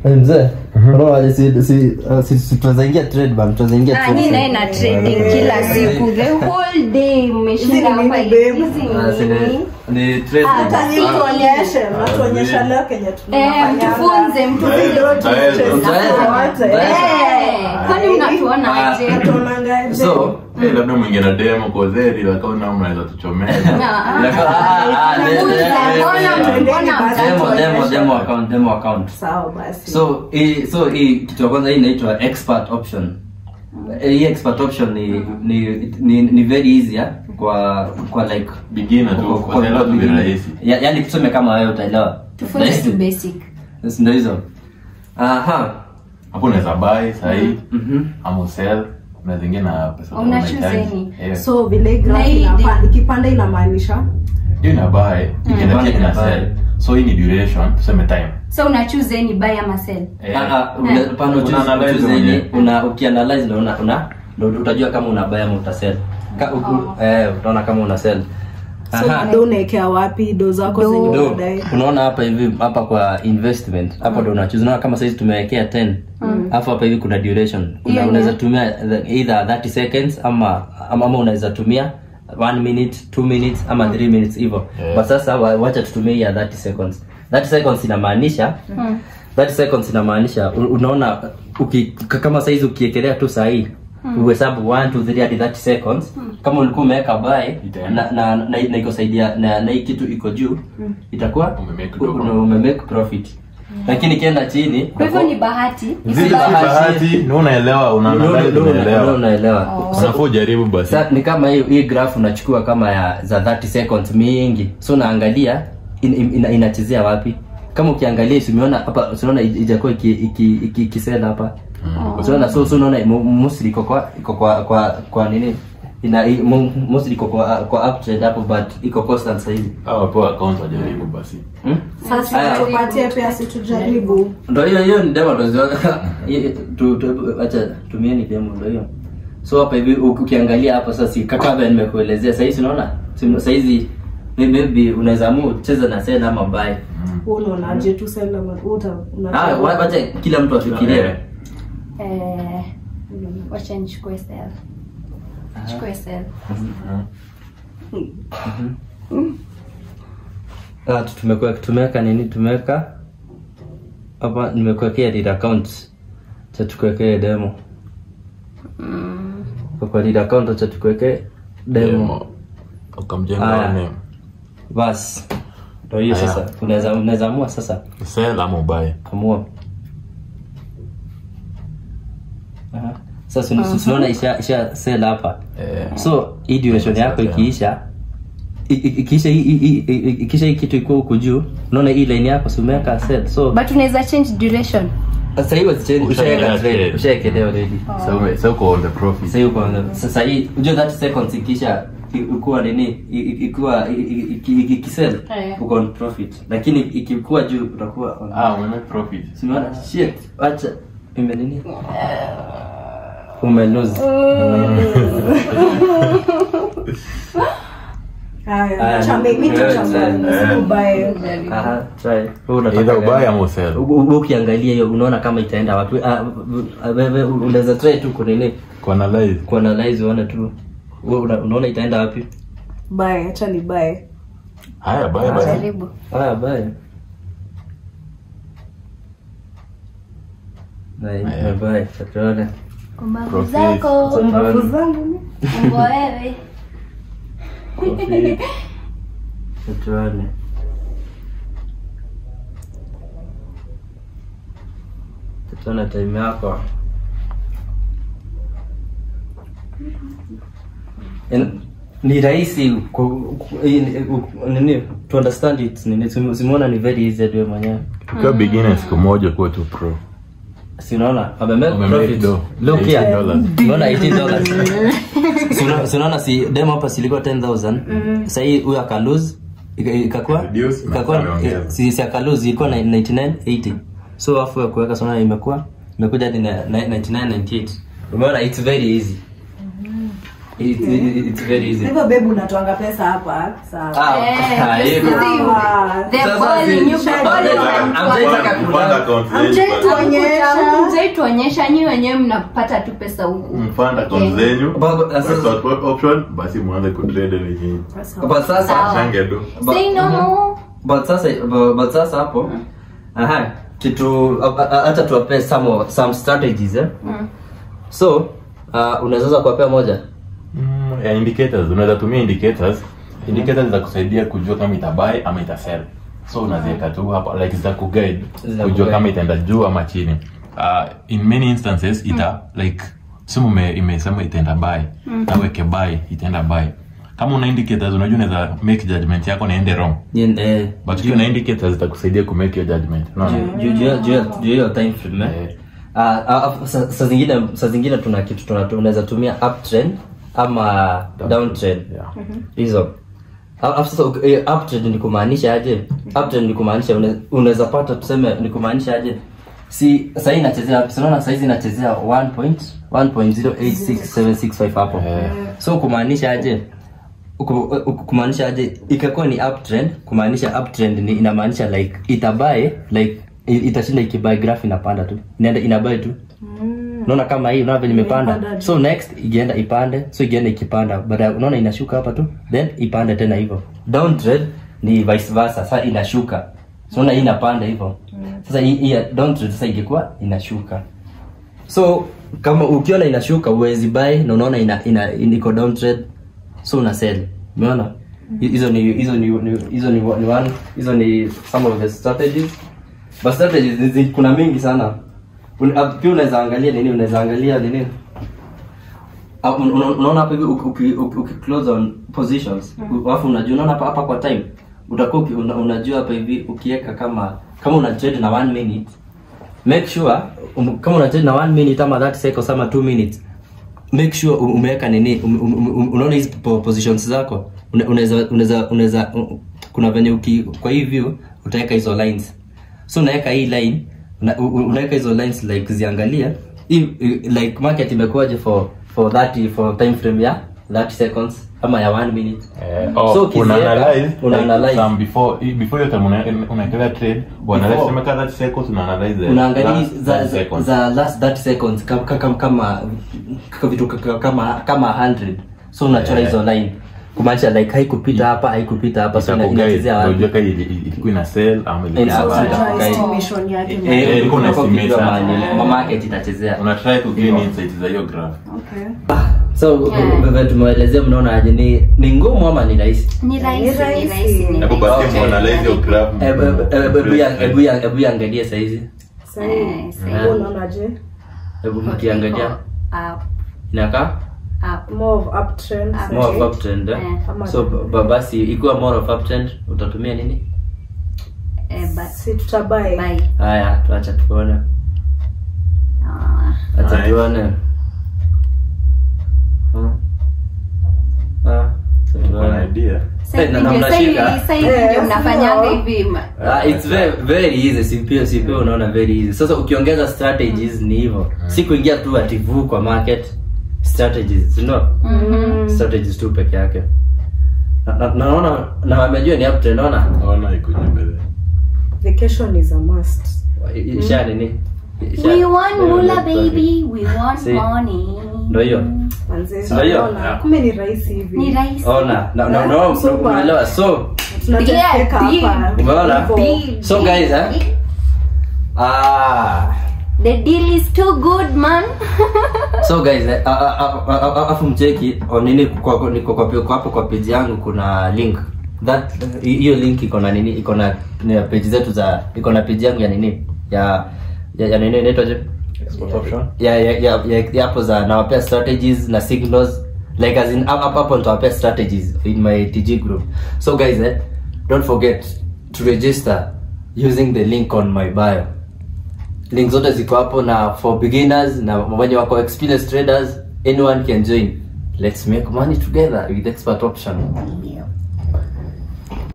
Eh, mzee unaona si si uh, si si tunaweza ingia trade bam tunaweza ingia Ah, trade nyinyi naye na trading kila siku the whole day mmeshinda Hizi ni hapa nini, babe? hizi Ah, si ni ni- ni trade hata nyinyi tuonyeshe mnatuonyesha leo kenye eh tunafanya mtufunze mtufunze Utaenda. Eh, kwani mnatuona aje tuonangaje so Eh, labda mwingie na demo kozeri wakaona mnaweza tuchomea Ah, Like, ah, ah, de- de- Mtufunze, de- mbona- de- mbona demo mtatuonyesha? demo demo account demo account sawa basi so hii so hii kitu ya kwanza hii inaitwa expert option Eh, hii expert option ni ni ni, ni very easy ya, kwa kwa like Beginner tu, kwa- kwa kwa- kuelewa tu beginner. virahisi. Ya- yaani tuseme kama wewe utaelewa tufunze Rahisi. tu basic Yes, ndio hizo aha hapo unaweza buy sahii mhm ama usell na zingine na pesa Una unahitaji. choose any. Yeah. so vile hii Na graph hii inapa- ikipanda inamaanisha hiyo ina buy ikienda pia ina sell so hii ni duration tuseme time so una choose any buy ama sell Eh, Ah, ah, una- pana Una ujuzi- analyze ujuzi mwenyewe. yenye, una ukianalyze ndo una una ndo utajua kama una buy ama utasell Ka, uku, eh utaona kama una sell so do unaekea wapi do zako Do. zenye Ndo, unadai unaona hapa hivi hapa kwa investment hapo ndo unachoose unaona kama saizi tumewekea 10 alafu hapa hivi kuna duration kuna Hiyo unaweza ni- tumia the- either 30 seconds ama ama, ama unaweza tumia 1 minute 2 minutes ama 3 minutes hivyo Yeah. but sasa wa- wacha tutumie hii ya 30 seconds 30 seconds inamaanisha 30 seconds inamaanisha u- unaona uki, k- kama saizi ukiekelea tu sahii uhesabu 1 2 3 hadi 30 seconds kama ulikuwa umeweka buy Itaenda. na na na, na iko saidia na, na hii kitu iko juu itakuwa Umemake u- dogo. umemake profit lakini ikienda chini kwa hivyo ni bahati Zile Si si bahati. bahati ni unaelewa Ndio- unaangalia ndio- ndio- ndio unaelewa unaelewa unafaa ujaribu basi Sa, ni kama hii hii graph unachukua kama ya za 30 seconds mingi so unaangalia in, in, ina, inachezea wapi kama ukiangalia si umeona hapa unaona ijakuwa iki iki iki, ikisela hapa unaona so so unaona mu- mostly iko kwa iko kwa kwa kwa nini ina i- mu- mostly iko kwa kwa uptrend hapo but iko constant sasa hivi au wapewa account wajaribu basi hmm? sasa Aya. tupatie pia situjaribu ndo hiyo hiyo ni demo ndo ziwa- Hii- tu tu acha tumieni demo ndo hiyo so hapa hivi uki- ukiangalia hapa sasa si kaka vile nimekuelezea sasa hizi unaona Si- sasa hizi may- maybe unaweza amua ucheze na sell ama buy Wewe unaonaje tu sasa uta ah wa- wacha kila mtu afikirie Eh. eh wacha nichukue sell chukue sell ah tu- tumekuwa tumeweka nini tumeweka hapa nimekuwekea lead account cha tukuwekee demo kwa kwa lead account cha tukuwekee demo Demo. ukamjenga Aya. name bas ndo hiyo Aya. sasa unaweza unaweza amua sasa sell ama ubuy amua Aha. sasa uh unaona isha isha sell hapa Eh. so hii duration yako Sell. ikiisha i- i- ikiisha hii- hii- hii- hii- ikiisha hii kitu ikuwa huku juu unaona hii line yako si umeweka sell so but unaweza change duration sasa hii wazichange Ushaeka ushaweka trade trade. ushaekelea already so ume- so uko on the profit sasa hiyo kwanza sasa hii unajua 30 seconds ikisha ikuwa nini i- i- ikuwa i- i- iki- iki- ikisell Eh. uko on profit lakini ikikuwa juu utakuwa on ah ume profit Simona, shit, acha ime nini? Ume lose. haya Aya, acha mimi wewe tuchambue sell. usikubaye Aha, try. Wewe unataka either gani? ubuy ama usell U- u- Ukiangalia hiyo unaona kama itaenda wapi. Ah, wewe unaweza try tu kunini kuanalyze kuanalyze uone tu. Wewe una- unaona itaenda wapi? bae acha ni bae haya buy basi jaribu Haya bye. Na Aya. bye. Tutaona. kumbavu Profit. zako mbavu zangu umbo wewe Profit. Tutaona. Tutaona time yako. En- ni rahisi ku- ku- in- u- nini to understand it nini sim- simuona ni very easy wewe mwenyewe ukiwa beginner siku moja kuwa tu pro si unaona wamemake Wamemake profit dough. look here 18 dollars. unaona 18 dollars Si una- si unaona si demo hapa silikuwa 10000 sasa hii huyo akalose ika- ikakuwa Reduce, ikakuwa na ameongeza. si si akalose ilikuwa na 9980 so afu ya kuweka sana imekuwa imekuja hadi na- na- 9998 umeona it's very easy It, it, it's very easy. hivyo bebu unatoanga pesa hapa sawa Ah, Eh, ah, just hivyo. see Ah. the Sasa ball, si- you Sasa ball is I'm on just top. like- Mfund account zenyu, Amjai but- tuonyesha. Hamkujai tuonyesha nyi wenyewe mnapata tu pesa huku mfund account zenyu But- but- sasa- without what option basi mwanze kutrade wenyewe But sasa Sawa. change do But- say no more but sasa but, but sasa hapo aha kitu a- a- hata tuwape some of- some strategies eh? Mm. so uh, unaweza kuwapea moja Mm, ya indicators unaweza tumia indicators indicators za kusaidia kujua kama itabuy ama itasell so unaziweka tu hapa like za kuguide Zita kujua kuguide. kama itaenda juu ama chini uh, in many instances ita like simu ime- imesema itaenda buy na weke buy itaenda buy kama una indicators unajua unaweza make judgment yako naende wrong Yen- eh, but ukiwa na indicators zitakusaidia ku make your judgment unaona? juu- juu- juu- juu- juu hiyo time frame eh? Eh. Ah, ah, sa sa zingine sa zingine tuna kitu tuna- unaweza tumia uptrend ama downtrend Yeah. hizo alafu sasa uki- eh, uptrend ni kumaanisha aje uptrend ni kumaanisha une- unaweza pata tuseme ni kumaanisha aje si sahii inachezea wapi sinaona saizi inachezea 1.1.086765 hapo Eh. so kumaanisha aje Uku- uku- kumaanisha aje ikakuwa ni uptrend kumaanisha uptrend ni inamaanisha like itabae like i- itashinda ikibae graph inapanda tu inaenda inabae tu unaona kama hii unaona vile imepanda Imepanda so next ikienda ipande so ikienda ikipanda baada unaona inashuka hapa tu then ipande tena hivyo downtrend ni vice versa sasa inashuka so unaona hii inapanda hivyo sasa hii hii ya downtrend sasa ingekuwa inashuka so kama ukiona inashuka uwezi buy na unaona ina, ina, ina iko downtrend so una sell umeona Hi- hizo ni hizo ni ni- hizo ni, ni one hizo ni some of the strategies but strategies zi- zi- kuna mingi sana Un- ah, pia unaweza angalia nini unaweza angalia nini Ah, un- un- unaona hapa hivi uki- uki- uki- uki close on positions U- alafu unajua unaona hapa hapa kwa time utakuwa uki- una, unajua hapa hivi ukiweka kama kama una trade na one minute make sure um, kama una trade na one minute ama 30 seconds ama 2 minutes make sure um- umeweka nini um, um, um, unaona hizi po- positions zako Una- unaweza unaweza unaweza um, kuna venye uki kwa hii view utaweka hizo lines so unaweka hii line una- u- u- unaweka hizo lines like ziangalia hii i- like market imekuwaje for for 30 for time frame ya 30 seconds ama ya 1 minute Eh, oh, So, ukiziweka, una analyze, una like, analyze. some before before hiyo time una- unaekelea trade uanalyze Before. sema kadha seconds una analyze the unaangalia last za, 30 za, seconds. za last 30 seconds kama kama kama kama vitu kama kama kama 100 so unachora Yeah. hizo line kumaanisha like haikupita hapa haikupita hapa so ina- Itakuguide, inachezea ndio wapi ujue kama ili- ili- ilikuwa ina sell ama ilikuwa Ina- ina buy. ita- Unajua guide. estimation yake Eh, Eh, ulikuwa ulikuwa unakujua unaestimate mahali sana. ma- market itachezea una try to gain insights za hiyo graph Okay. so Yeah. vile tumeelezea mnaona aje ni ni ngumu ama ni rahisi ni rahisi ni rahisi. rahisi ni hebu rahisi. basi muanalyze hiyo graph Hebu- hebu- hebu- hebu ya- hebu ya- hebu iangalie saizi Sahii, Eh, sahii. wewe unaonaje? hebu mkiangalia Up, inakaa up. More of uptrend, Up. more of sahii. uptrend eh? Eh. Ama- so ba- basi ikiwa more of uptrend utatumia nini Eh, but Si tutabuy. bye. haya tuacha tuone Ah. acha Nice. tuone Hmm. Ah, acha Uko na tuone. idea Sasa Eh, na- hivi na ndio- mnashika. sasa hivi- sasa hivi Eh, ndio mnafanyanga sio. hivi ma- Ah, it's very, very easy sipio sipio unaona very easy sasa ukiongeza strategies ni hivyo si kuingia tu ativu kwa market strategies you know Mhm. strategies tu peke yake na na- naona na wamejua ni uptrend naona naona iko juu mbele Vacation is a must. isha nini Isha- We want Ndio, mula ndio, baby, we want See? money. Ndio hiyo Manze, Sio hiyo? unaona, kumbe ni rahisi hivi. Ni rahisi. ona na na na Super. umeelewa so Tunateseka Yeah, hapa. Umeona? Hivyo. Deal, So, deal, guys, eh? deal. ah The deal is too good, man. so guys eh, a- a- a- a- a- afu mcheki o nini kwa kwa- niko kwa kwa hapo kwa page yangu kuna link that hiyo link iko na nini iko na ni page zetu za iko na page yangu ya nini ya ya, ya nini inaitwaje export option ya ya ya ya- ya hapo za nawapea strategies na signals like as in up up hapo nitawapea strategies in my TG group so guys eh, don't forget to register using the link on my bio link zote ziko hapo na for beginners na wenye wako experienced traders anyone can join let's make money together with expert option